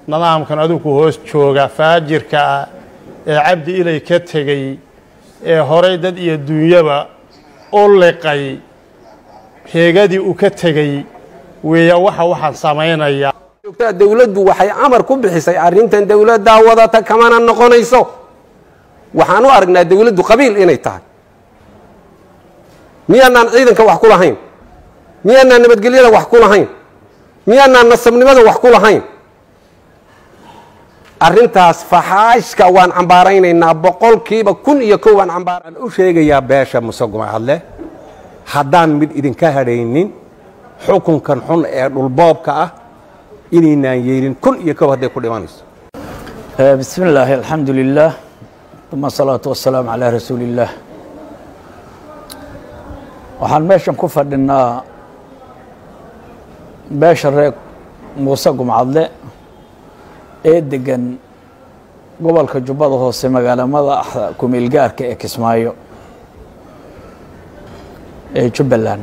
nidaamkan adinku hoos jooga faajirka ah ee cabdi ilay ka tegey ee horay dad iyo duunyaba u liqay heegadii uu ka tegey weeya waxa waxaan samaynaya dowladdu waxay amar ku bixisay arrintan dowladdaa wadata kamana noqonayso waxaan u aragnaa dowladdu qabiil inay tahay miyaanaan ciidanka wax ku lahayn miyaanaan nabadgelyada wax ku lahayn miyaanaan nasabnimada wax ku lahayn arrintaas faxaashka waan cambaaraynaynaa boqolkiiba kun iyo kow waan cambaar u sheegayaa beesha musaguma hadle haddaan mid idinka hadhaynin xukunkan xun ee dhulboobka ah inaynaan yeelin kun iyo kow hadday ku dhimanayso bismi illaahi alxamdu lilah uma asalaatu wasalaamu calaa rasuuli illaah waxaan meeshan ku fadhinaa beesha reer muuse gumcadle ee degan gobolka jubbada hoose magaalamada kumeelgaarka ee kismaayo ee jubbaland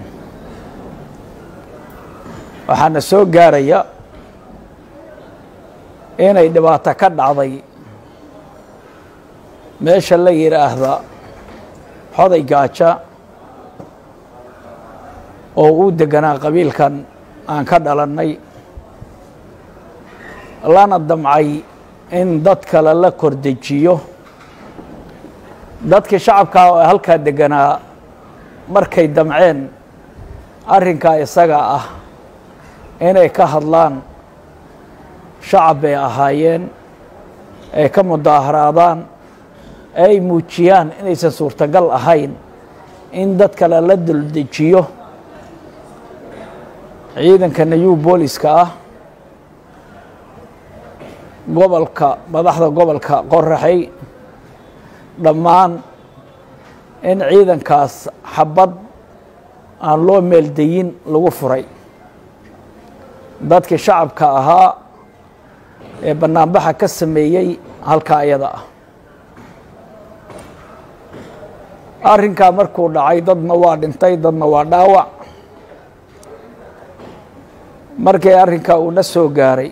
waxaana soo gaaraya inay dhibaato ka dhacday meesha la yidhaahda xoday gaaja oo uu deganaa qabiilkan aan ka dhalannay lana damcay in dad kale la kordejiyo dadkii shacabkaa oo halkaa deganaa markay damceen arrinkaa isaga ah inay ka hadlaan shacab bay ahaayeen ay ka mudaaharaadaan ay muujiyaan inaysan suurtagal ahayn in dad kale la duldejiyo ciidanka nayuu booliska ah gobolka madaxda gobolka qoraxay dhammaan in ciidankaas xabad aan loo meeldayin lagu furay dadkii shacabka ahaa ee banaanbaxa ka sameeyey halkaa iyada ah arrinkaa markuu dhacay dadna waa dhintay dadna waa dhaawac markii arrinkaa uu na soo gaaray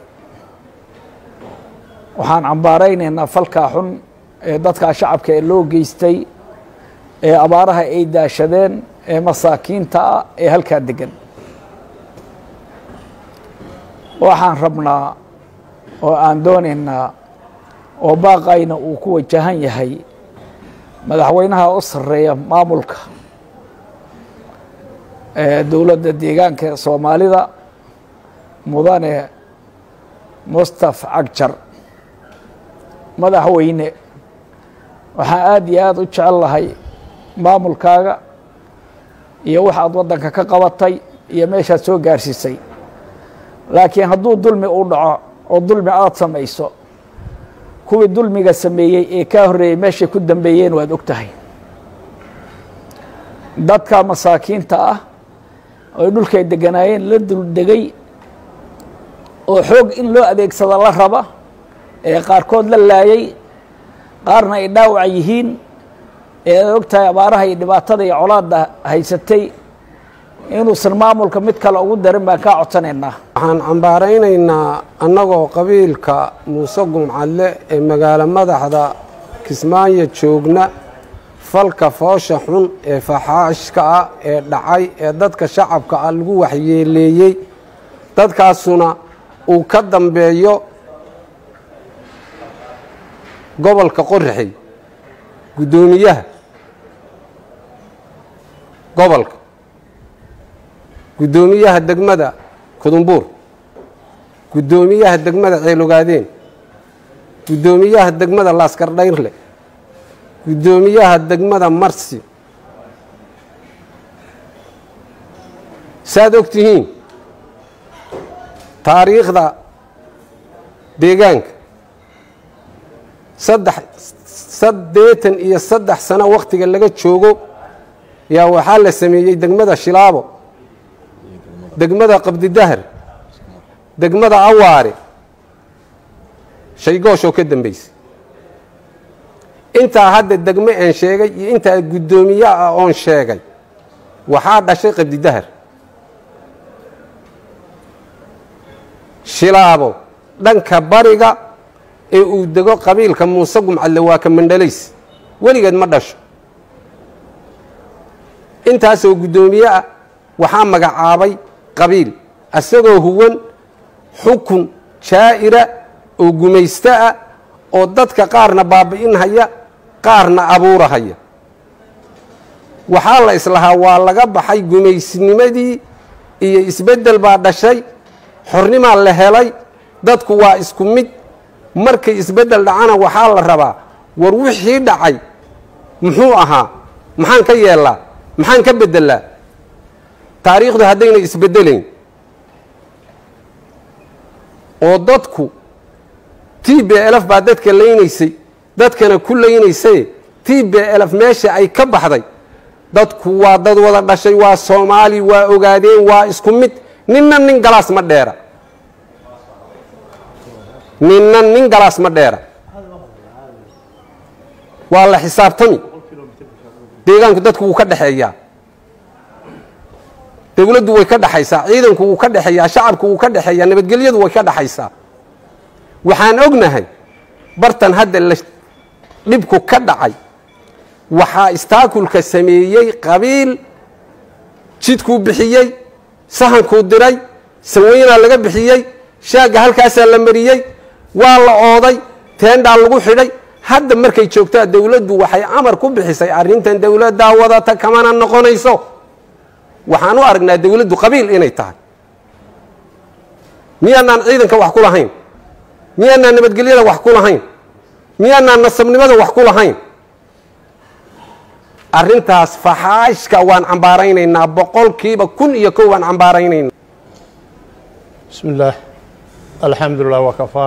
waxaan cambaaraynaynaa falkaa xun ee dadkaa shacabka ee loo geystay ee abaaraha ay daashadeen ee masaakiinta ah ee halkaa degan waxaan rabnaa oo aan doonaynaa oo baaqayna uu ku wajahan yahay madaxweynaha u sarreeya maamulka ee dowladda deegaanka soomaalida mudane mustaf cagjar madaxweyne waxaan aada iyo aada u jecel lahay maamulkaaga iyo wax aad waddanka ka qabatay iyo meeshaad soo gaarsiisay laakiin hadduu dulmi u dhaco oo dulmi aada samayso kuwii dulmiga sameeyey ee kaa horreeyey meeshay ku dambeeyeen waad og tahay dadka masaakiinta ah oo dhulkay deganaayeen la duldegay oo xoog in loo adeegsado la raba ee qaarkood la laayay qaarna ay dhaawac yihiin ee ad og tahay abaaraha iyo dhibaatada iyo colaadda haysatay inuusan maamulka mid kale ugu darin baan kaa codsanaynaa waxaan cambaaraynaynaa annagoo qabiilka muuse gumcadle ee magaalo madaxda kismaayo joogna falka foosha xun ee faxaashka ah ee dhacay ee dadka shacabka ah lagu waxyeeleeyey dadkaasuna uu ka dambeeyo gobolka qoraxey guddoomiyaha gobolka guddoomiyaha degmada kudumbuur guddoomiyaha degmada ceelogaadeen guddoomiyaha degmada laaskardhayrle guddoomiyaha degmada marsi saad og tihiin taariikhda deegaanka saddex saddeetan iyo saddex sano wakhtiga laga joogo yaa waxaa la sameeyey degmada shilaabo degmada qabdidahar degmada awaare shaygooshoo ka dambaysay intaa hadda degme aan sheegay iyo intaa guddoomiye ah oon sheegay waxaa dhashay qabdidahar shilaabo dhanka bariga ee uu dego qabiilka muuse gumcadle waa ka mandhalays weligeed ma dhasho intaasoo guddoomiye ah waxaa magacaabay qabiil isagoo huwan xukun jaa'ira oo gumaysto ah oo dadka qaarna baabi'inhaya qaarna abuurahaya waxaa la islahaa waa laga baxay gumaysnimadii iyo isbeddel baa dhashay xornimaa la helay dadku waa isku mid markay isbeddel dhacana waxaa la rabaa war wixii dhacay muxuu ahaa maxaan ka yeellaa maxaan ka beddelaa taariikhdu haddayna isbeddelayn oo dadku t b lf baa dadka laynaysay dadkana ku laynaysay t b lf meesha ay ka baxday dadku waa dad wada dhashay waa soomaali waa ogaadeen waa isku mid ninna nin galaas ma dheera ninna nin galaas ma dheera waa la xisaabtami deegaanku dadku wuu ka dhexeeyaa dowladdu way ka dhexaysaa ciidanku wuu ka dhexeeyaa shacabku wuu ka dhexeeyaa nabadgelyadu way ka dhexaysaa waxaan ognahay bartan hadda la dhibku ka dhacay waxaa istaakulka sameeyey qabiil jidkuu bixiyey sahankuu diray saweynaa laga bixiyey shaagga halkaasaa la mariyey waa la ooday teendhaa lagu xidhay hadda markay joogtaa dowladdu waxay amar ku bixisay arrintan dowladdaa wadata kamana noqonayso waxaan u aragnaa dowladdu qabiil inay tahay miyaanaan ciidanka wax ku lahayn miyaanaan nabadgelyada wax ku lahayn miyaanaan nasabnimada wax ku lahayn arrintaas faxaashka waan cambaaraynaynaa boqolkiiba kun iyo kow waan cambaaraynaynaa بسم الله الحمد لله وكفى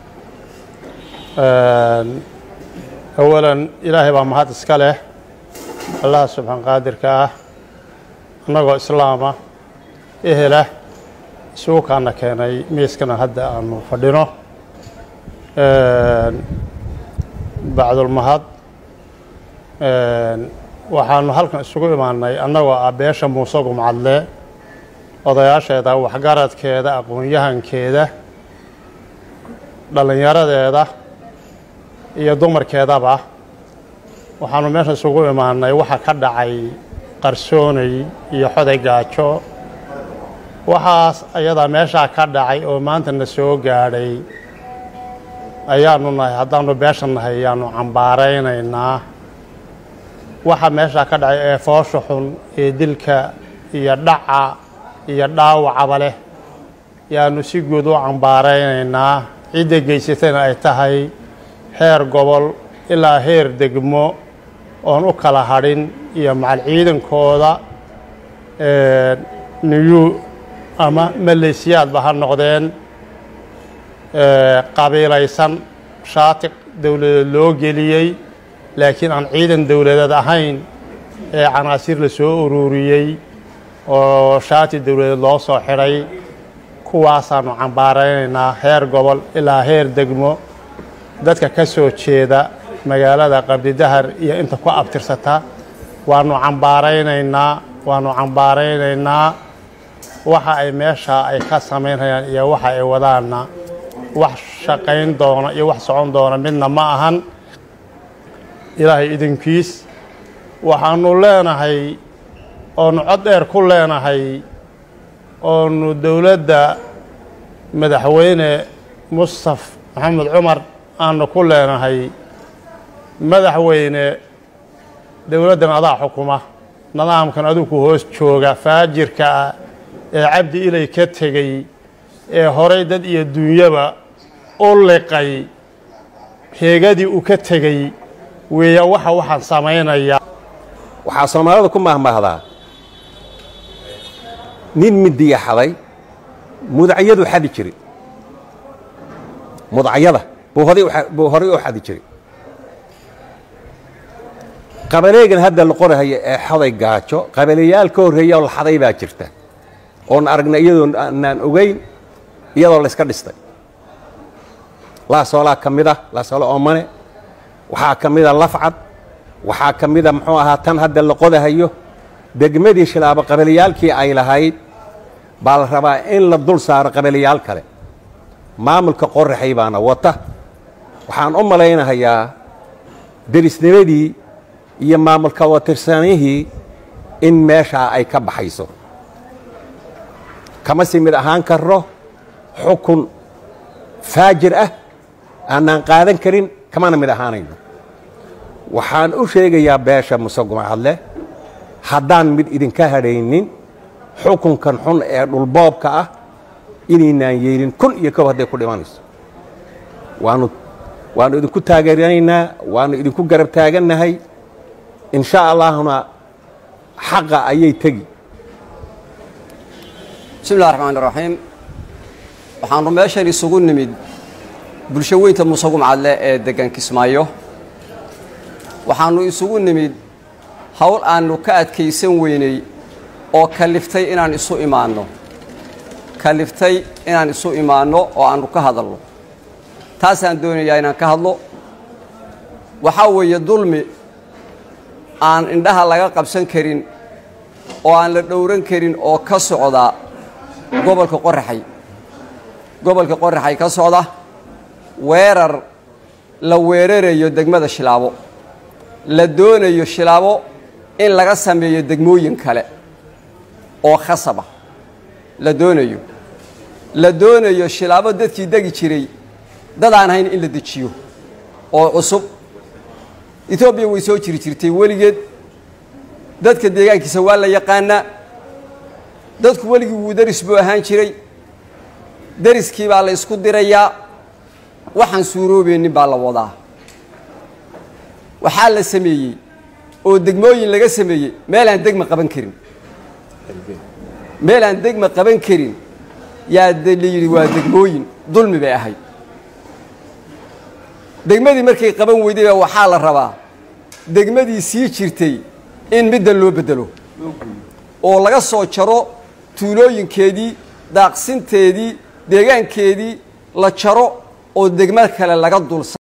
أولا إلهي baa mahad iska leh allah subxaan qaadirka ah annagoo islaama ehela isugu kaana keenay miiskana hadda aanu fadhino bacdulmahad waxaanu halkan isugu imaanay annagoo ah beesha muuse gumcadle odayaasheeda waxgaradkeeda aqoon-yahankeeda dhallinyaradeeda iyo dumarkeedaba waxaanu meesha isugu imaanay waxa ka dhacay qarsoonay iyo xoday gaajo waxaas ayadaa meeshaa ka dhacay oo maanta na soo gaadhay ayaanu nahay haddaanu beesha nahay ayaanu cambaaraynaynaa waxa meeshaa ka dhacay ee foosha xun ee dilka iyo dhaca iyo dhaawacaba leh yaanu si guud u cambaaraynaynaa cidda geysatayna ay tahay heer gobol ilaa heer degmo oon u kala hadhin iyo macal ciidankooda niyu ama maleesiyaadba ha noqdeen qabiilaysan shaati dowladeed loo geliyey laakiin aan ciidan dowladeed ahayn ee canaasiir la soo ururiyey oo shaati dowladeed loo soo xidhay kuwaasaanu cambaaraynaynaa heer gobol ilaa heer degmo dadka ka soo jeeda magaalada qabdidahar iyo inta ku abtirsata waanu cambaaraynaynaa waanu cambaaraynaynaa waxa ay meesha ay ka samaynayaan iyo waxa ay wadaanna wax shaqayn doona iyo wax socon doona midna ma ahan ilaahay idinkiis waxaanu leenahay oonu cod dheer ku leenahay oonu dowladda madaxweyne mustaf maxamed cumar aanu ku leenahay madaxweyne dowladdan adaa xukuma nidaamkan adugu hoos jooga faajirka ah ee cabdi ilay ka tegey ee horay dad iyo duunyaba u liqay heegadii uu ka tegey weeya waxa waxaan samaynaya waxaa soomaalida ku mahmahdaa nin midiya xaday mudacyadu xadi jiray mudacyada buu horay u xa- buu horay u xadi jiray qabaleegan hadda la qorahaya ee xaday gaajo qabaleyaal ka horreeya oo la xaday baa jirta oon aragna iyadoo aanaan ogeyn iyadoo la iska dhistay laasoolaa ka mid ah laasoolo oomane waxaa ka mida lafcad waxaa ka mida muxuu ahaa tan hadda la qodahayo degmadii shilaabo qabaliyaalkii ay lahayd baa la rabaa in la dul saaro qabaliyaal kale maamulka qoraxay baana wata waxaan u malaynahayaa derisnimadii iyo maamulka watirsanihii in meeshaa ay ka baxayso kama si mid ahaan karno xukun faajir ah aanaan qaadan karin kamana mid ahaanayno waxaan u sheegayaa beesha musaguma hadle haddaan mid idinka hadhaynin xukunkan xun ee dhulboobka ah inaynaan yeelin kun iyo kow hadday ku dhimanayso waanu waannu idinku taageeranaynaa waannu idinku garab taagannahay in sha allahuna xaqa ayay tegi bismi illahi raxmaan iraxiim waxaannu meeshan isugu nimid bulsho weynta muuse gumcadle ee deggan kismaayo waxaannu isugu nimid howl aannu ka adkaysan weynay oo kaliftay inaan isu imaanno kaliftay inaan isu imaanno oo aannu ka hadalno taasaan doonayaa inaan ka hadlo waxaa weeye dulmi aan indhaha laga qabsan karin oo aan la dhowran karin oo ka socda gobolka qoraxay gobolka qoraxay ka socda weerar la weerarayo degmada shilaabo la doonayo shilaabo in laga sameeyo degmooyin kale oo khasaba la doonayo la doonayo shilaabo dadkii degi jiray dad aan hayn in la dejiyo oo cusub etoobiya way soo jiri jirtay weligeed dadka deegaankiisa waa la yaqaanaa dadku weligii wuu deris buu ahaan jiray deriskii baa la isku dirayaa waxaan suuroobeynin baa la wadaa waxaa la sameeyey oo degmooyin laga sameeyey meelaan degma qaban karin meelaan degma qaban karin yaa de la yidhi waa degmooyin dulmi bay ahayd degmadii markay qaban weyday baa waxaa la rabaa degmadii sii jirtay in middan loo beddelo oo laga soo jaro tuulooyinkeedii daaqsinteedii deegaankeedii la jaro oo degmo kale laga dul